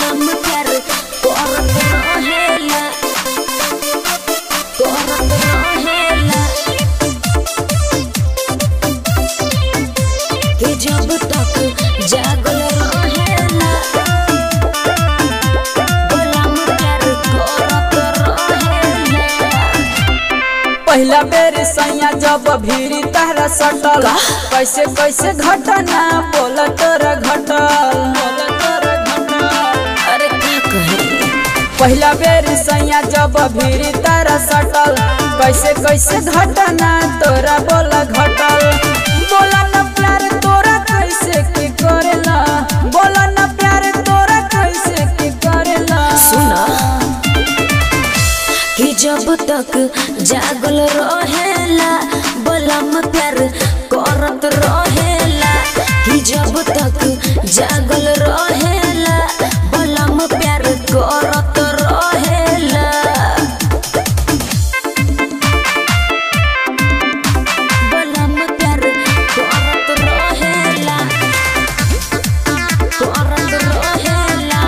बलम प्यार करत रहेला करत रहेला कि जब तक जागल रहेला बलम प्यार करत रहेला पहला बेर सैया जब भीड़ी तहरा सटल कैसे कैसे घटना बोल तोरा घटल बोल तोरा घटल अरे क्या कहे पहला बेर सैया जब भीड़ी तारा सटल कैसे कैसे घटना तोरा बोला घटल बोला न प्यार तोरा कैसे की करेला बोला न प्यार तोरा कैसे की करेला सुना कि जब तक जागल रहेला बलम प्यार करत रहेला कि जब तक जागल रहेला बलम प्यार करत रहेला बलम प्यार करत रहेला करत रहेला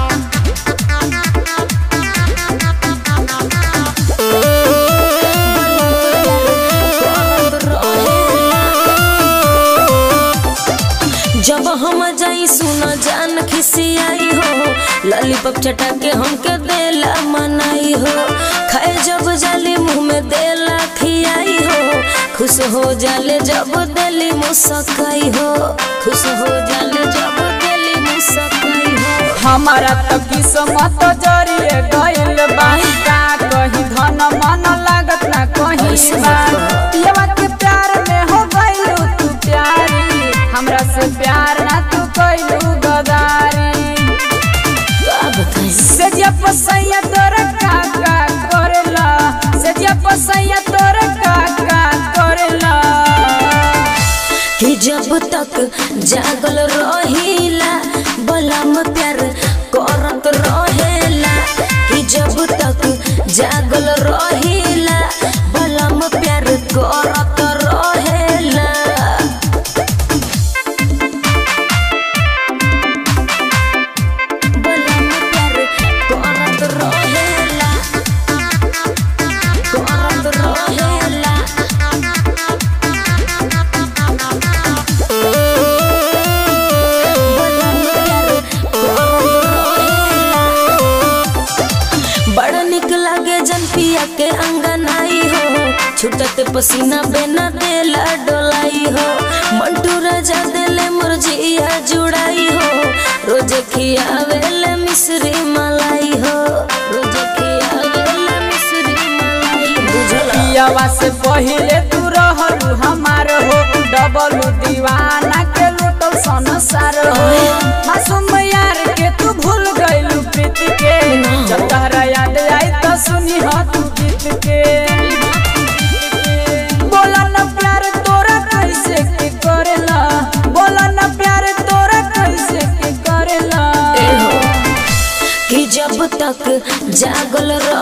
जब हम जाई सुन जान खिसियाई हो लॉलीपॉप चटा के हमके देला मनाई हो खाए जब जाली मुंह में देला खियाई हो खुश हो जाले जब देली मुस्काई हो खुश हो जाले जब देली मुस्काई हो हमारा तो किस्मत जरिए गइल बा का कहीं धन मन लागत ना कहीं ऐसे बा मत कहो। पियवा के प्यार में हो गइलू तू प्यारी हमरा से प्यार ना तू कइलू गदारी का बताई सेजिया पसैया तोरा का का करेला सेजिया पसैया तोरा का का करेला कि जब तक जागल रहिला बलम प्यार करत रहेला कि जब तक जागल रहिला बलम प्यार करत रहेला बलम प्यार करत रहेला करत रहेला बड़ा निक लागे जन पिया के अंगनाई हो छुटत पसीना बेना देला डोलाई हो मंटू राजा देले मुरजिया जुड़ाई हो रोज खियावेले मिश्री मलाई हो रोज खियावेले मिश्री मलाई बुझला पियवा से पहिले तू रहलू हमार हो डबल दीवाना के लूटल संसार हो मासूम यार के तू भूल गइलू प्रीत के जब तहरा याद आई तो सुनी हो तू गीत के बोला न प्यार तोरा कैसे के करेला बोला न प्यार तोरा कैसे के करेला कि जब तक जागल